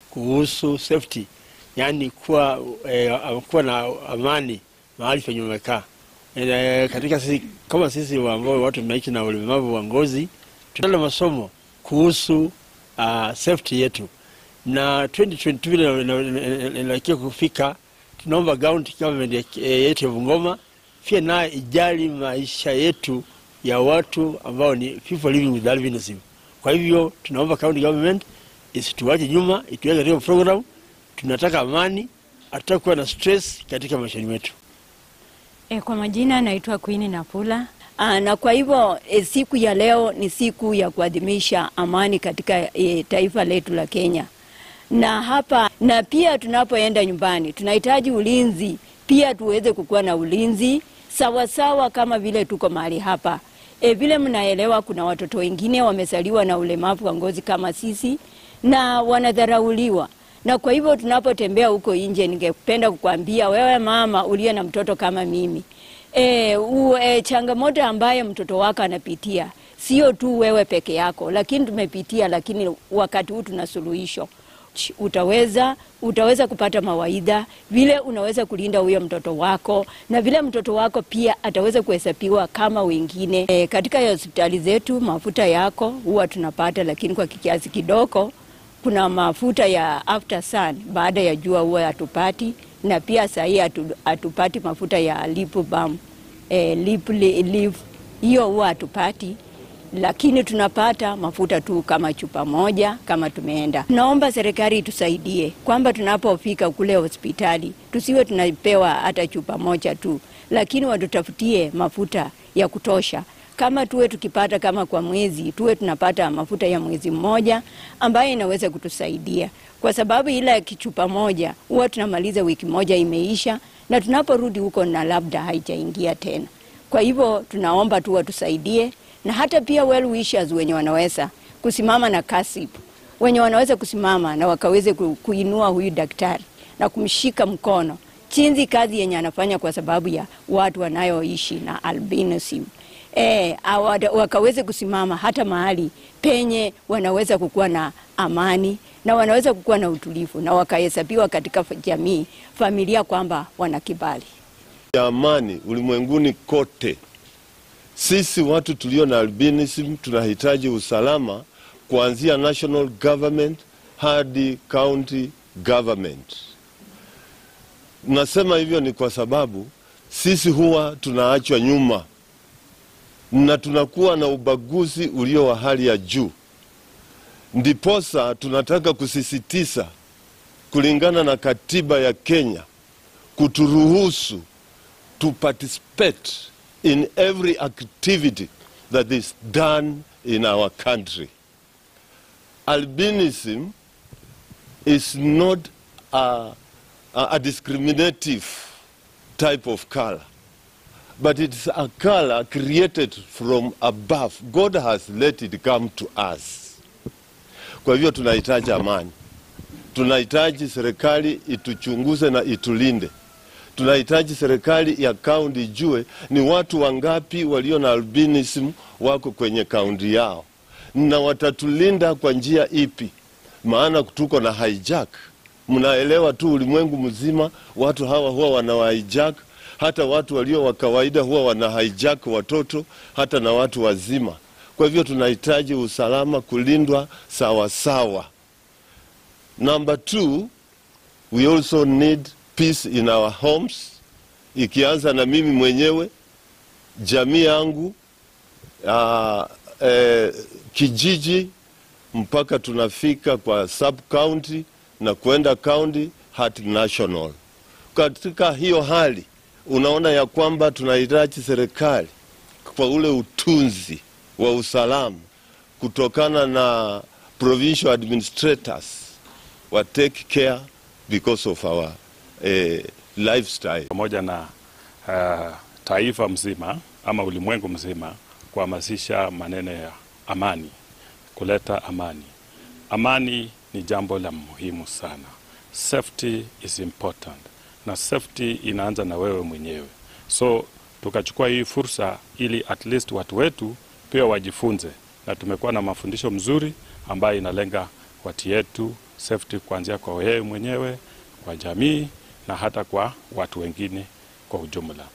kuhusu safety, yaani kuwa, eh, kuwa na amani mahali penye umekaa. Eh, katika sisi kama sisi ambao watu tunaishi na ulemavu wa ngozi, tunalo masomo kuhusu uh, safety yetu na 2022 vile inaelekea kufika, tunaomba county government yetu ya Bungoma pia naye ijali maisha yetu ya watu ambao ni people living with albinism. Kwa hivyo tunaomba county government isituache nyuma, ituweke katika program. Tunataka amani, hatutaki kuwa na stress katika maisha yetu. E, kwa majina naitwa Queen Napula. Aa, na kwa hivyo e, siku ya leo ni siku ya kuadhimisha amani katika e, taifa letu la Kenya. Na hapa na pia tunapoenda nyumbani tunahitaji ulinzi pia tuweze kukuwa na ulinzi sawasawa sawa kama vile tuko mahali hapa. E, vile mnaelewa kuna watoto wengine wamezaliwa na ulemavu wa ngozi kama sisi na wanadharauliwa na kwa hivyo tunapotembea huko nje, ningependa kukwambia wewe mama uliye na mtoto kama mimi e, u, e, changamoto ambayo mtoto wako anapitia sio tu wewe peke yako, lakini tumepitia, lakini wakati huu tuna suluhisho. Utaweza, utaweza kupata mawaidha vile unaweza kulinda huyo mtoto wako na vile mtoto wako pia ataweza kuhesabiwa kama wengine. E, katika hospitali zetu mafuta yako huwa tunapata, lakini kwa kiasi kidogo kuna mafuta ya after sun baada ya jua huwa hatupati, na pia sahii hatupati mafuta ya lip balm e, lip, lip, hiyo huwa hatupati, lakini tunapata mafuta tu kama chupa moja kama tumeenda. Naomba serikali itusaidie kwamba tunapofika kule hospitali tusiwe tunapewa hata chupa moja tu, lakini watutafutie mafuta ya kutosha kama tuwe tukipata kama kwa mwezi tuwe tunapata mafuta ya mwezi mmoja ambayo inaweza kutusaidia, kwa sababu ile ya kichupa moja huwa tunamaliza wiki moja imeisha, na tunaporudi huko na labda haijaingia tena. Kwa hivyo tunaomba tu watusaidie, na hata pia well wishers wenye wanaweza kusimama na kasip, wenye wanaweza kusimama na wakaweze kuinua huyu daktari na kumshika mkono chinzi kazi yenye anafanya kwa sababu ya watu wanayoishi na albinism. E, wakaweze kusimama hata mahali penye wanaweza kukuwa na amani na wanaweza kukuwa na utulivu na wakahesabiwa katika jamii, familia kwamba wana kibali ya amani ulimwenguni kote. Sisi watu tulio na albinism tunahitaji usalama kuanzia national government hadi county government. Nasema hivyo ni kwa sababu sisi huwa tunaachwa nyuma na tunakuwa na ubaguzi ulio wa hali ya juu. Ndiposa tunataka kusisitiza kulingana na katiba ya Kenya kuturuhusu to participate in every activity that is done in our country. Albinism is not a, a, a discriminative type of color but it's a color created from above. God has let it come to us. Kwa hivyo tunahitaji amani, tunahitaji serikali ituchunguze na itulinde. Tunahitaji serikali ya kaunti ijue ni watu wangapi walio na albinism wako kwenye kaunti yao na watatulinda kwa njia ipi, maana tuko na hijack. Mnaelewa tu ulimwengu mzima watu hawa huwa wana hijack hata watu walio wa kawaida huwa wana hijack watoto hata na watu wazima. Kwa hivyo tunahitaji usalama kulindwa sawa sawa. Number two, we also need peace in our homes, ikianza na mimi mwenyewe, jamii yangu, uh, eh, kijiji mpaka tunafika kwa sub county na kwenda county hadi national. Katika hiyo hali unaona ya kwamba tunahitaji serikali kwa ule utunzi wa usalama kutokana na provincial administrators wa take care because of our eh, lifestyle. pamoja na uh, taifa mzima ama ulimwengu mzima kuhamasisha maneno ya amani, kuleta amani. Amani ni jambo la muhimu sana. Safety is important na safety inaanza na wewe mwenyewe. So tukachukua hii fursa ili at least watu wetu pia wajifunze, na tumekuwa na mafundisho mzuri ambayo inalenga watu yetu safety kuanzia kwa wewe mwenyewe, kwa jamii na hata kwa watu wengine kwa ujumla.